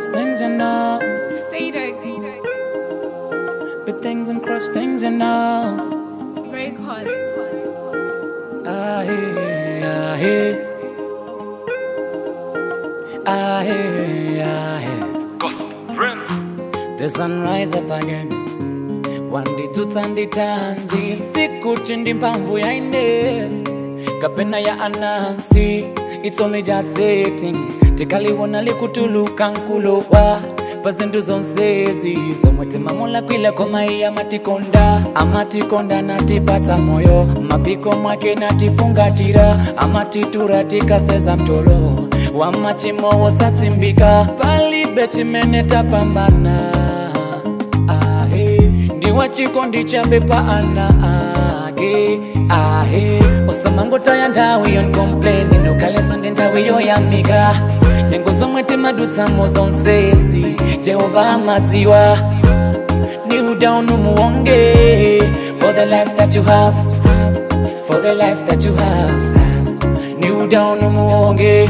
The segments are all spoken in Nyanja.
cross things you know. Static The things and cross things you know. Records. Ah, hey, ah, hey. Ah, hey, ah, hey. Gospel Prince. The sun rise up again wanditutsa nditanzi sikuti ndi mphamvu ya ine kapena ya anansi it's only just setting tikaliwona likutuluka nkulowa pa zinthu zonsezi zomwe timamulakwila koma iye amatikonda amatikonda natipatsa moyo mapiko mwake natifungatira amatitura tikaseza mtolo wa machimo wosasimbika palibe chimene tapambana ahe ndiwa chikondi chabepa ana ake ahe osamangotaya nthawi yonkompleni nukhalenso ndi nthawi yoyamika nyengo zomwe timadutsamo zonsezi jehova amadziwa kneel down umuwonge for the life that you have for the life that you have kneel down umuwonge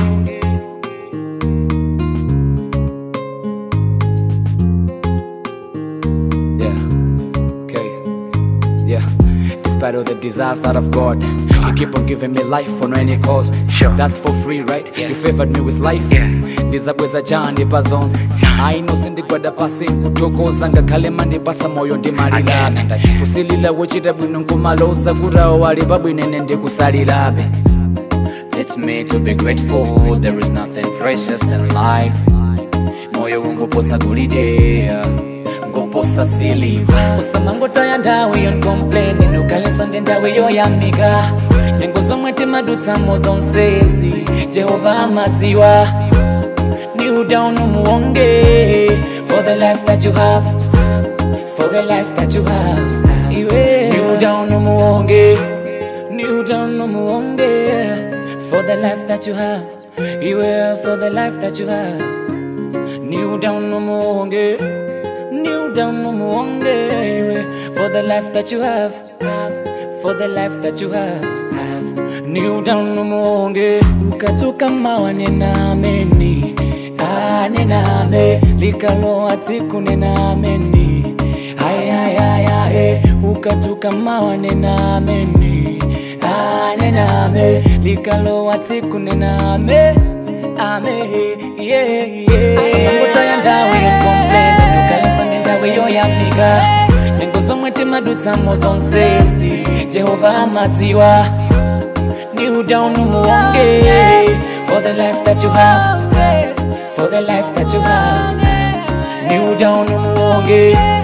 Yeah. Okay. Yeah. Despite all the disaster of God, you keep on giving me life for no any cost. Sure. That's for free, right? Yeah. You favored me with life. Yeah. ndizabweza chandi pa zonse aino sindigwada pasi nkuthokoza ngakhale mandipasa moyo ndimalirabe Again and again. kusilila wochita bwino nkumaloza kutawo wali pabwinene ndikusalirabe Teach me to be grateful. There is nothing precious than life. Moyo ungoposa golide, ngoposa siliva. Usamangotaya nthawi yonkompleni nukhalenso ndi nthawi yoyamika. Nyengo zomwe timadutsamo zonsezi, Jehova amadziwa. Kneel down umuwonge for the life that you have, for the life that you have. Iwe. Kneel down umuwonge, kneel down umuwonge for the life that you have. Iwe for the life that you have. Kneel down umuwonge, kneel down umuwonge iwe for the life that you have, have for the life that you have, have. Kneel down umuwonge ukatuka mawa nena ameni ah nena ame likaloa tsiku nena ameni ayayayae ukatuka mawa nena ameni ah nena ame likaloa tsiku nena ame ame yeah yeah asamangotaya nthawi yonkompleni nukhalenso ndi nthawi yoyamika nyengo zomwe timadutsamo zonsezi jehova amadziwa kneel down umuwonge for the life that you have for the life that you have kneel down umuwonge